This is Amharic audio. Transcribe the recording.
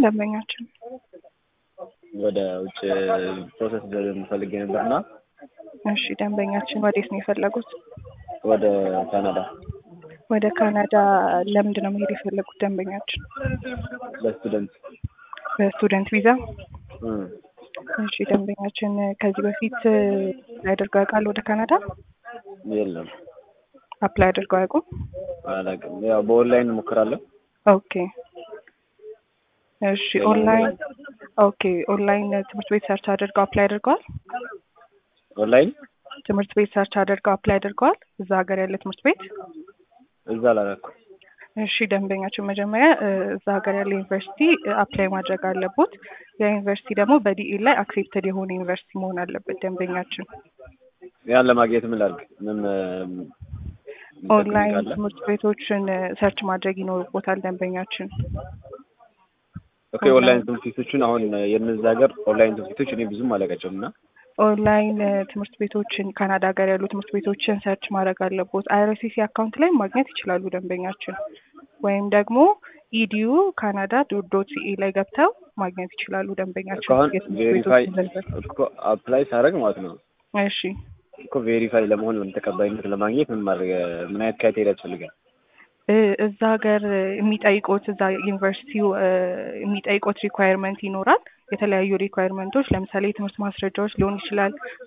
ደንበኛችን ወደ ውጭ ፕሮሰስ ፈልጌ ነበርና እሺ ደንበኛችን ወዴት ነው የፈለጉት? ወደ ካናዳ ወደ ካናዳ ለምንድን ነው መሄድ የፈለጉት ደንበኛችን? ለስቱደንት በስቱደንት ቪዛ? እም፣ እሺ ደንበኛችን ከዚህ በፊት አድርገው ያውቃሉ ወደ ካናዳ? የለም አፕላይ አድርገው አያውቁም? አላውቅም። ያው በኦንላይን እሞክራለሁ። ኦኬ እሺ ኦንላይን ኦኬ ኦንላይን ትምህርት ቤት ሰርች አድርገው አፕላይ አድርገዋል? ኦንላይን ትምህርት ቤት ሰርች አድርገው አፕላይ አድርገዋል? እዛ ሀገር ያለ ትምህርት ቤት? እዛ አላደረኩም። እሺ ደንበኛችን መጀመሪያ እ፣ እዛ ሀገር ያለ ዩኒቨርሲቲ አፕላይ ማድረግ አለቦት። ያ ዩኒቨርሲቲ ደግሞ በዲኢ ላይ አክሴፕትድ የሆነ ዩኒቨርሲቲ መሆን አለበት ደንበኛችን። ያን ለማግኘት ምን ላድርግ? ምን ኦንላይን ትምህርት ቤቶችን ሰርች ማድረግ ይኖርቦታል ደንበኛችን። ኦኬ ኦንላይን ትምህርት ቤቶችን አሁን የነዛ ሀገር ኦንላይን ትምህርት ቤቶች እኔ ብዙም አላውቃቸውም እና ኦንላይን እ፣ ትምህርት ቤቶችን ካናዳ ሀገር ያሉ ትምህርት ቤቶችን ሰርች ማድረግ አለቦት። አይአርሲሲ አካውንት ላይ ማግኘት ይችላሉ ደንበኛችን፣ ወይም ደግሞ ኢዲዩ ካናዳ ዶት ሲኤ ላይ ገብተው ማግኘት ይችላሉ ደንበኛችን። እኮ አሁን የትምህርት ቬሪፋይ ቤቶችን ዝርዝር። እኮ አፕላይ ሳደርግ ማለት ነው እሺ እኮ ቬሪፋይ ለመሆን ወይም ተቀባይነት ለማግኘት ምን ማድረግ ምን አይነት ክራይቴሪያ ያስፈልጋል? እ፣ እዛ ሀገር የሚጠይቁት እዛ ዩኒቨርሲቲው እ፣ የሚጠይቁት ሪኳየርመንት ይኖራል። የተለያዩ ሪኳየርመንቶች ለምሳሌ የትምህርት ማስረጃዎች ሊሆን ይችላል